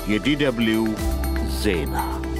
የዲደብሊው ዜና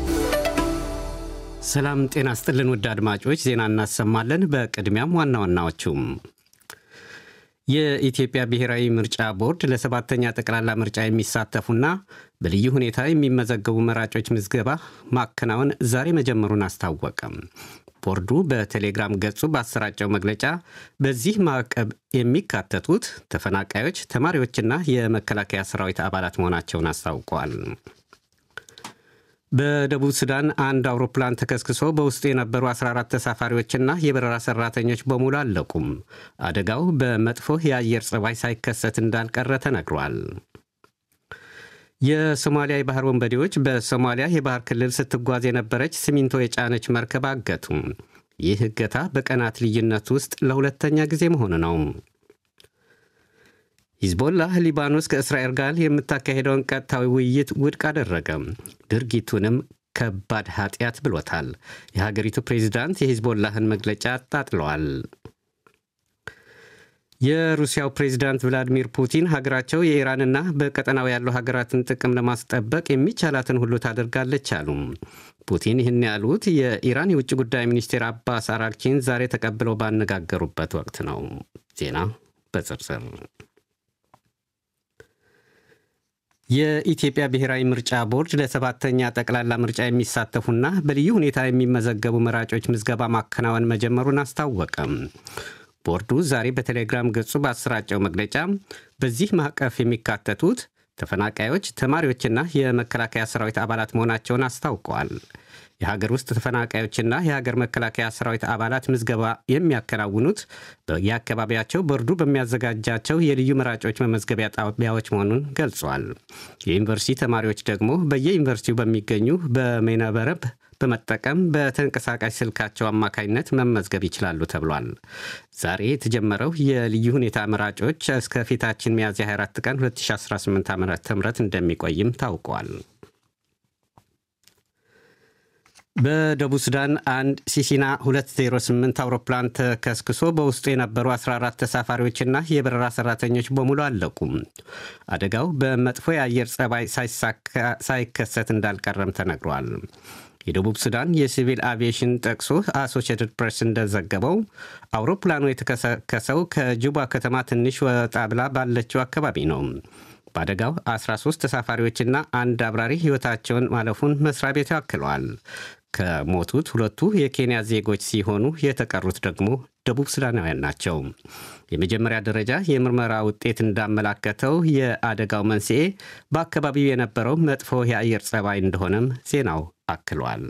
ሰላም ጤና ስጥልን ውድ አድማጮች፣ ዜና እናሰማለን። በቅድሚያም ዋና ዋናዎቹም የኢትዮጵያ ብሔራዊ ምርጫ ቦርድ ለሰባተኛ ጠቅላላ ምርጫ የሚሳተፉና በልዩ ሁኔታ የሚመዘገቡ መራጮች ምዝገባ ማከናወን ዛሬ መጀመሩን አስታወቀም። ቦርዱ በቴሌግራም ገጹ ባሰራጨው መግለጫ በዚህ ማዕቀብ የሚካተቱት ተፈናቃዮች፣ ተማሪዎችና የመከላከያ ሰራዊት አባላት መሆናቸውን አስታውቀዋል። በደቡብ ሱዳን አንድ አውሮፕላን ተከስክሶ በውስጡ የነበሩ 14 ተሳፋሪዎችና የበረራ ሰራተኞች በሙሉ አለቁም። አደጋው በመጥፎ የአየር ጸባይ ሳይከሰት እንዳልቀረ ተነግሯል። የሶማሊያ የባህር ወንበዴዎች በሶማሊያ የባህር ክልል ስትጓዝ የነበረች ሲሚንቶ የጫነች መርከብ አገቱ። ይህ እገታ በቀናት ልዩነት ውስጥ ለሁለተኛ ጊዜ መሆኑ ነው። ሂዝቦላህ ሊባኖስ ከእስራኤል ጋር የምታካሄደውን ቀጥታዊ ውይይት ውድቅ አደረገ። ድርጊቱንም ከባድ ኃጢአት ብሎታል። የሀገሪቱ ፕሬዚዳንት የሂዝቦላህን መግለጫ አጣጥለዋል። የሩሲያው ፕሬዚዳንት ቭላዲሚር ፑቲን ሀገራቸው የኢራንና በቀጠናው ያሉ ሀገራትን ጥቅም ለማስጠበቅ የሚቻላትን ሁሉ ታደርጋለች አሉ። ፑቲን ይህን ያሉት የኢራን የውጭ ጉዳይ ሚኒስቴር አባስ አራግቺን ዛሬ ተቀብለው ባነጋገሩበት ወቅት ነው። ዜና በዝርዝር የኢትዮጵያ ብሔራዊ ምርጫ ቦርድ ለሰባተኛ ጠቅላላ ምርጫ የሚሳተፉና በልዩ ሁኔታ የሚመዘገቡ መራጮች ምዝገባ ማከናወን መጀመሩን አስታወቀም። ቦርዱ ዛሬ በቴሌግራም ገጹ ባሰራጨው መግለጫ በዚህ ማዕቀፍ የሚካተቱት ተፈናቃዮች፣ ተማሪዎችና የመከላከያ ሰራዊት አባላት መሆናቸውን አስታውቀዋል። የሀገር ውስጥ ተፈናቃዮችና የሀገር መከላከያ ሰራዊት አባላት ምዝገባ የሚያከናውኑት የአካባቢያቸው ቦርዱ በሚያዘጋጃቸው የልዩ መራጮች መመዝገቢያ ጣቢያዎች መሆኑን ገልጿል። የዩኒቨርሲቲ ተማሪዎች ደግሞ በየዩኒቨርሲቲው በሚገኙ በሜነበረብ በመጠቀም በተንቀሳቃሽ ስልካቸው አማካኝነት መመዝገብ ይችላሉ ተብሏል። ዛሬ የተጀመረው የልዩ ሁኔታ መራጮች እስከ ፊታችን ሚያዝያ 24 ቀን 2018 ዓ ም እንደሚቆይም ታውቋል። በደቡብ ሱዳን አንድ ሲሲና 208 አውሮፕላን ተከስክሶ በውስጡ የነበሩ 14 ተሳፋሪዎችና የበረራ ሰራተኞች በሙሉ አለቁም። አደጋው በመጥፎ የአየር ጸባይ ሳይከሰት እንዳልቀረም ተነግሯል። የደቡብ ሱዳን የሲቪል አቪዬሽን ጠቅሶ አሶሺየትድ ፕሬስ እንደዘገበው አውሮፕላኑ የተከሰከሰው ከጁባ ከተማ ትንሽ ወጣ ብላ ባለችው አካባቢ ነው። በአደጋው 13 ተሳፋሪዎችና አንድ አብራሪ ሕይወታቸውን ማለፉን መስሪያ ቤቱ አክለዋል። ከሞቱት ሁለቱ የኬንያ ዜጎች ሲሆኑ የተቀሩት ደግሞ ደቡብ ሱዳናውያን ናቸው። የመጀመሪያ ደረጃ የምርመራ ውጤት እንዳመላከተው የአደጋው መንስኤ በአካባቢው የነበረው መጥፎ የአየር ጸባይ እንደሆነም ዜናው አክሏል።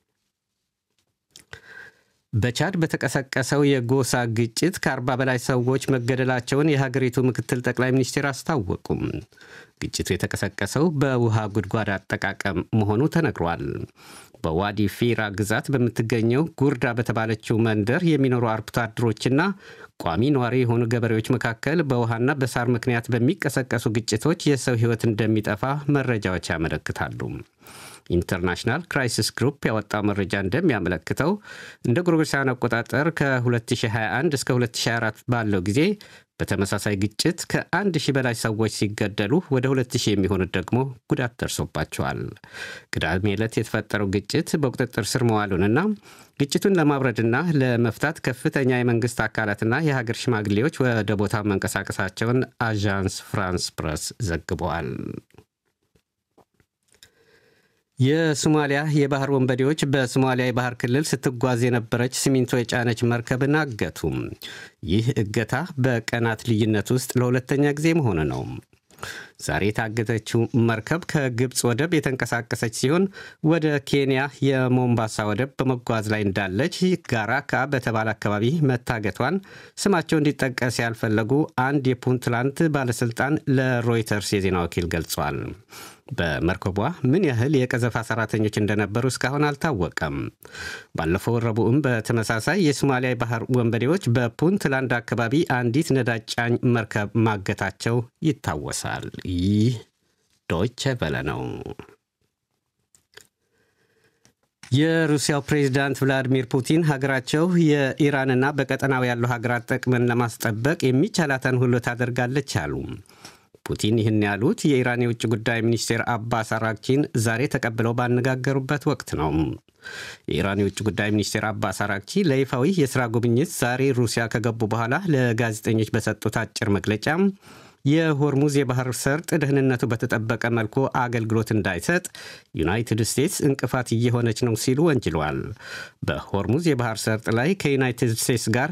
በቻድ በተቀሰቀሰው የጎሳ ግጭት ከአርባ በላይ ሰዎች መገደላቸውን የሀገሪቱ ምክትል ጠቅላይ ሚኒስትር አስታወቁም። ግጭቱ የተቀሰቀሰው በውሃ ጉድጓድ አጠቃቀም መሆኑ ተነግሯል። በዋዲ ፊራ ግዛት በምትገኘው ጉርዳ በተባለችው መንደር የሚኖሩ አርብቶ አደሮችና ቋሚ ነዋሪ የሆኑ ገበሬዎች መካከል በውሃና በሳር ምክንያት በሚቀሰቀሱ ግጭቶች የሰው ሕይወት እንደሚጠፋ መረጃዎች ያመለክታሉ። ኢንተርናሽናል ክራይሲስ ግሩፕ ያወጣው መረጃ እንደሚያመለክተው እንደ ጎርጎሮሳውያን አቆጣጠር ከ2021 እስከ 2024 ባለው ጊዜ በተመሳሳይ ግጭት ከአንድ ሺህ በላይ ሰዎች ሲገደሉ ወደ 2000 የሚሆኑት ደግሞ ጉዳት ደርሶባቸዋል። ቅዳሜ ዕለት የተፈጠረው ግጭት በቁጥጥር ስር መዋሉንና ግጭቱን ለማብረድና ለመፍታት ከፍተኛ የመንግስት አካላትና የሀገር ሽማግሌዎች ወደ ቦታው መንቀሳቀሳቸውን አዣንስ ፍራንስ ፕረስ ዘግበዋል። የሶማሊያ የባህር ወንበዴዎች በሶማሊያ የባህር ክልል ስትጓዝ የነበረች ሲሚንቶ የጫነች መርከብን አገቱም። ይህ እገታ በቀናት ልዩነት ውስጥ ለሁለተኛ ጊዜ መሆኑ ነው። ዛሬ የታገተችው መርከብ ከግብፅ ወደብ የተንቀሳቀሰች ሲሆን ወደ ኬንያ የሞምባሳ ወደብ በመጓዝ ላይ እንዳለች ጋራካ በተባለ አካባቢ መታገቷን ስማቸው እንዲጠቀስ ያልፈለጉ አንድ የፑንትላንድ ባለሥልጣን ለሮይተርስ የዜና ወኪል ገልጿል። በመርከቧ ምን ያህል የቀዘፋ ሰራተኞች እንደነበሩ እስካሁን አልታወቀም። ባለፈው ረቡዕም በተመሳሳይ የሶማሊያ ባህር ወንበዴዎች በፑንትላንድ አካባቢ አንዲት ነዳጅ ጫኝ መርከብ ማገታቸው ይታወሳል። ይህ ዶይቸ ቬለ ነው። የሩሲያው ፕሬዚዳንት ቭላዲሚር ፑቲን ሀገራቸው የኢራንና በቀጠናው ያሉ ሀገራት ጥቅምን ለማስጠበቅ የሚቻላትን ሁሉ ታደርጋለች አሉ። ፑቲን ይህን ያሉት የኢራን የውጭ ጉዳይ ሚኒስቴር አባስ አራግቺን ዛሬ ተቀብለው ባነጋገሩበት ወቅት ነው። የኢራን የውጭ ጉዳይ ሚኒስቴር አባስ አራግቺ ለይፋዊ የሥራ ጉብኝት ዛሬ ሩሲያ ከገቡ በኋላ ለጋዜጠኞች በሰጡት አጭር መግለጫ የሆርሙዝ የባህር ሰርጥ ደህንነቱ በተጠበቀ መልኩ አገልግሎት እንዳይሰጥ ዩናይትድ ስቴትስ እንቅፋት እየሆነች ነው ሲሉ ወንጅለዋል። በሆርሙዝ የባህር ሰርጥ ላይ ከዩናይትድ ስቴትስ ጋር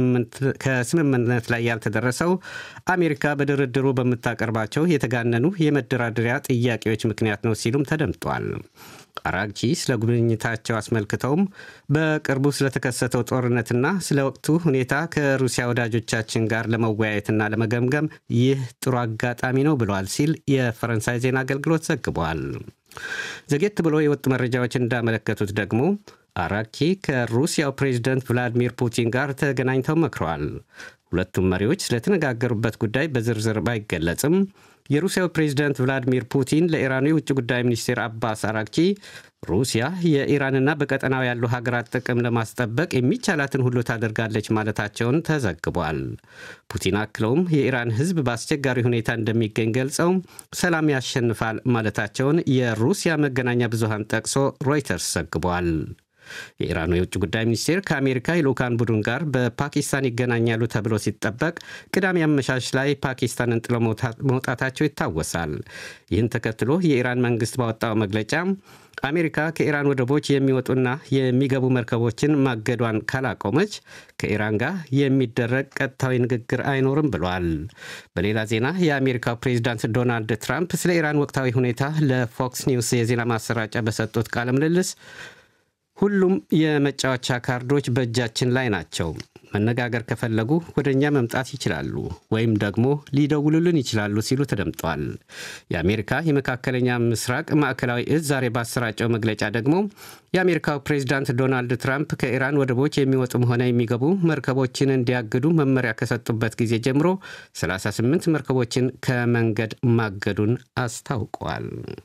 ከስምምነት ላይ ያልተደረሰው አሜሪካ በድርድሩ በምታቀርባቸው የተጋነኑ የመደራደሪያ ጥያቄዎች ምክንያት ነው ሲሉም ተደምጧል። አራግቺ ስለ ጉብኝታቸው አስመልክተውም በቅርቡ ስለተከሰተው ጦርነትና ስለ ወቅቱ ሁኔታ ከሩሲያ ወዳጆቻችን ጋር ለመወያየትና ለመገምገም ይህ ጥሩ አጋጣሚ ነው ብለዋል ሲል የፈረንሳይ ዜና አገልግሎት ዘግቧል። ዘጌት ብሎ የወጡ መረጃዎች እንዳመለከቱት ደግሞ አራግቺ ከሩሲያው ፕሬዝደንት ቭላዲሚር ፑቲን ጋር ተገናኝተው መክረዋል። ሁለቱም መሪዎች ስለተነጋገሩበት ጉዳይ በዝርዝር ባይገለጽም የሩሲያው ፕሬዝደንት ቭላዲሚር ፑቲን ለኢራኑ የውጭ ጉዳይ ሚኒስቴር አባስ አራግቺ ሩሲያ የኢራንና በቀጠናው ያሉ ሀገራት ጥቅም ለማስጠበቅ የሚቻላትን ሁሉ ታደርጋለች ማለታቸውን ተዘግቧል። ፑቲን አክለውም የኢራን ሕዝብ በአስቸጋሪ ሁኔታ እንደሚገኝ ገልጸው ሰላም ያሸንፋል ማለታቸውን የሩሲያ መገናኛ ብዙሃን ጠቅሶ ሮይተርስ ዘግቧል። የኢራኑ የውጭ ጉዳይ ሚኒስቴር ከአሜሪካ የልዑካን ቡድን ጋር በፓኪስታን ይገናኛሉ ተብሎ ሲጠበቅ ቅዳሜ አመሻሽ ላይ ፓኪስታንን ጥለው መውጣታቸው ይታወሳል። ይህን ተከትሎ የኢራን መንግስት ባወጣው መግለጫ አሜሪካ ከኢራን ወደቦች የሚወጡና የሚገቡ መርከቦችን ማገዷን ካላቆመች ከኢራን ጋር የሚደረግ ቀጥታዊ ንግግር አይኖርም ብሏል። በሌላ ዜና የአሜሪካው ፕሬዚዳንት ዶናልድ ትራምፕ ስለ ኢራን ወቅታዊ ሁኔታ ለፎክስ ኒውስ የዜና ማሰራጫ በሰጡት ቃለ ምልልስ ሁሉም የመጫወቻ ካርዶች በእጃችን ላይ ናቸው። መነጋገር ከፈለጉ ወደ እኛ መምጣት ይችላሉ ወይም ደግሞ ሊደውሉልን ይችላሉ ሲሉ ተደምጠዋል። የአሜሪካ የመካከለኛ ምስራቅ ማዕከላዊ እዝ ዛሬ ባሰራጨው መግለጫ ደግሞ የአሜሪካው ፕሬዚዳንት ዶናልድ ትራምፕ ከኢራን ወደቦች የሚወጡም ሆነ የሚገቡ መርከቦችን እንዲያግዱ መመሪያ ከሰጡበት ጊዜ ጀምሮ 38 መርከቦችን ከመንገድ ማገዱን አስታውቀዋል።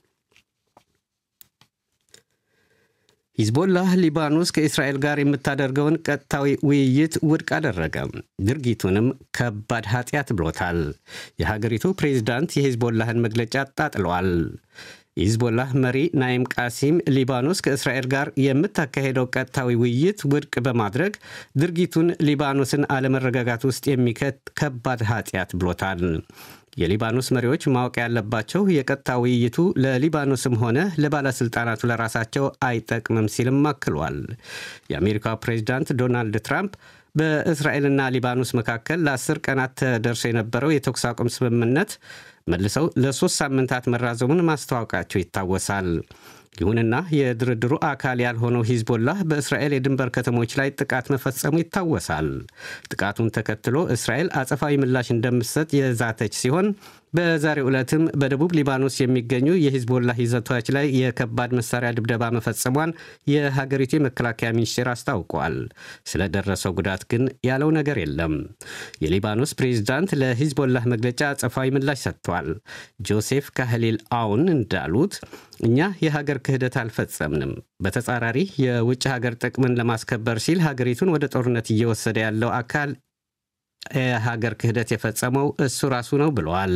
ሂዝቦላህ ሊባኖስ ከእስራኤል ጋር የምታደርገውን ቀጥታዊ ውይይት ውድቅ አደረገ። ድርጊቱንም ከባድ ኃጢአት ብሎታል። የሀገሪቱ ፕሬዚዳንት የሂዝቦላህን መግለጫ አጣጥለዋል። የሂዝቦላህ መሪ ናይም ቃሲም ሊባኖስ ከእስራኤል ጋር የምታካሄደው ቀጥታዊ ውይይት ውድቅ በማድረግ ድርጊቱን ሊባኖስን አለመረጋጋት ውስጥ የሚከት ከባድ ኃጢአት ብሎታል። የሊባኖስ መሪዎች ማወቅ ያለባቸው የቀጥታ ውይይቱ ለሊባኖስም ሆነ ለባለሥልጣናቱ ለራሳቸው አይጠቅምም ሲልም አክሏል። የአሜሪካው ፕሬዚዳንት ዶናልድ ትራምፕ በእስራኤልና ሊባኖስ መካከል ለአስር ቀናት ተደርሶ የነበረው የተኩስ አቁም ስምምነት መልሰው ለሶስት ሳምንታት መራዘሙን ማስታወቃቸው ይታወሳል። ይሁንና የድርድሩ አካል ያልሆነው ሂዝቦላህ በእስራኤል የድንበር ከተሞች ላይ ጥቃት መፈጸሙ ይታወሳል። ጥቃቱን ተከትሎ እስራኤል አጸፋዊ ምላሽ እንደምትሰጥ የዛተች ሲሆን በዛሬው ዕለትም በደቡብ ሊባኖስ የሚገኙ የሂዝቦላህ ይዘቶች ላይ የከባድ መሳሪያ ድብደባ መፈጸሟን የሀገሪቱ የመከላከያ ሚኒስቴር አስታውቋል። ስለደረሰው ጉዳት ግን ያለው ነገር የለም። የሊባኖስ ፕሬዚዳንት ለሂዝቦላህ መግለጫ አጸፋዊ ምላሽ ሰጥቷል። ጆሴፍ ካህሊል አውን እንዳሉት እኛ የሀገር ክህደት አልፈጸምንም። በተጻራሪ የውጭ ሀገር ጥቅምን ለማስከበር ሲል ሀገሪቱን ወደ ጦርነት እየወሰደ ያለው አካል የሀገር ክህደት የፈጸመው እሱ ራሱ ነው ብለዋል።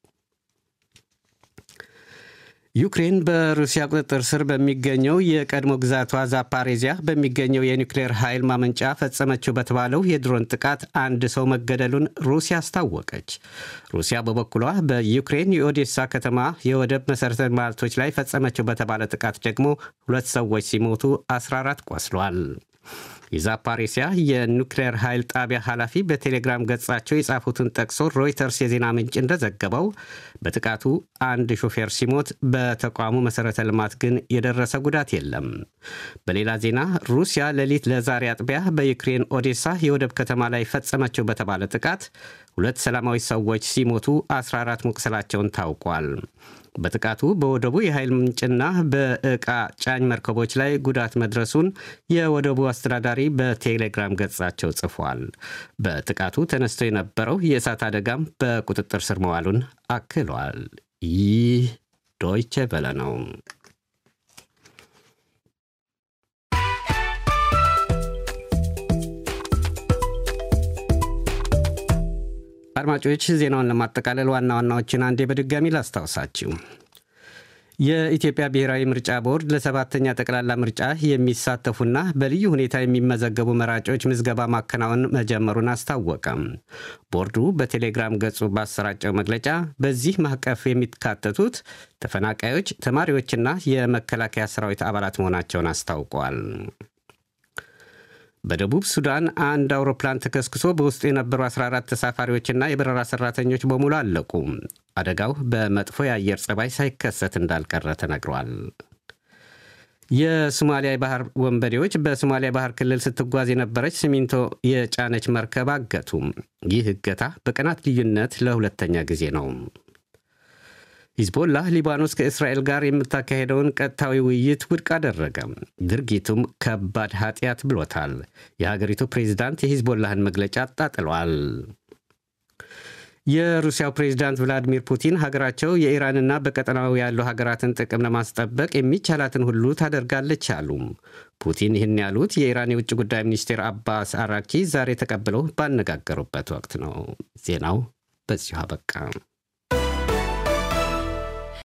ዩክሬን በሩሲያ ቁጥጥር ስር በሚገኘው የቀድሞ ግዛቷ ዛፓሬዚያ በሚገኘው የኒውክሌር ኃይል ማመንጫ ፈጸመችው በተባለው የድሮን ጥቃት አንድ ሰው መገደሉን ሩሲያ አስታወቀች። ሩሲያ በበኩሏ በዩክሬን የኦዴሳ ከተማ የወደብ መሠረተ ልማቶች ላይ ፈጸመችው በተባለ ጥቃት ደግሞ ሁለት ሰዎች ሲሞቱ 14 ቆስሏል። የዛፓሬሲያ የኑክሌር ኃይል ጣቢያ ኃላፊ በቴሌግራም ገጻቸው የጻፉትን ጠቅሶ ሮይተርስ የዜና ምንጭ እንደዘገበው በጥቃቱ አንድ ሾፌር ሲሞት በተቋሙ መሠረተ ልማት ግን የደረሰ ጉዳት የለም። በሌላ ዜና ሩሲያ ሌሊት ለዛሬ አጥቢያ በዩክሬን ኦዴሳ የወደብ ከተማ ላይ ፈጸመችው በተባለ ጥቃት ሁለት ሰላማዊ ሰዎች ሲሞቱ 14 መቁሰላቸውን ታውቋል። በጥቃቱ በወደቡ የኃይል ምንጭና በዕቃ ጫኝ መርከቦች ላይ ጉዳት መድረሱን የወደቡ አስተዳዳሪ በቴሌግራም ገጻቸው ጽፏል። በጥቃቱ ተነስቶ የነበረው የእሳት አደጋም በቁጥጥር ስር መዋሉን አክሏል። ይህ ዶይቼ ቬለ ነው። አድማጮች ዜናውን ለማጠቃለል ዋና ዋናዎችን አንዴ በድጋሚ ላስታውሳችሁ። የኢትዮጵያ ብሔራዊ ምርጫ ቦርድ ለሰባተኛ ጠቅላላ ምርጫ የሚሳተፉና በልዩ ሁኔታ የሚመዘገቡ መራጮች ምዝገባ ማከናወን መጀመሩን አስታወቀም። ቦርዱ በቴሌግራም ገጹ ባሰራጨው መግለጫ በዚህ ማዕቀፍ የሚካተቱት ተፈናቃዮች፣ ተማሪዎችና የመከላከያ ሰራዊት አባላት መሆናቸውን አስታውቋል። በደቡብ ሱዳን አንድ አውሮፕላን ተከስክሶ በውስጡ የነበሩ 14 ተሳፋሪዎችና የበረራ ሰራተኞች በሙሉ አለቁ። አደጋው በመጥፎ የአየር ጸባይ ሳይከሰት እንዳልቀረ ተነግሯል። የሶማሊያ የባህር ወንበዴዎች በሶማሊያ ባህር ክልል ስትጓዝ የነበረች ሲሚንቶ የጫነች መርከብ አገቱ። ይህ እገታ በቀናት ልዩነት ለሁለተኛ ጊዜ ነው። ሂዝቦላህ ሊባኖስ ከእስራኤል ጋር የምታካሄደውን ቀጥታዊ ውይይት ውድቅ አደረገ። ድርጊቱም ከባድ ኃጢአት ብሎታል። የሀገሪቱ ፕሬዚዳንት የሂዝቦላህን መግለጫ አጣጥሏል። የሩሲያው ፕሬዚዳንት ቭላዲሚር ፑቲን ሀገራቸው የኢራንና በቀጠናው ያሉ ሀገራትን ጥቅም ለማስጠበቅ የሚቻላትን ሁሉ ታደርጋለች አሉ። ፑቲን ይህን ያሉት የኢራን የውጭ ጉዳይ ሚኒስቴር አባስ አራኪ ዛሬ ተቀብለው ባነጋገሩበት ወቅት ነው። ዜናው በዚሁ አበቃ።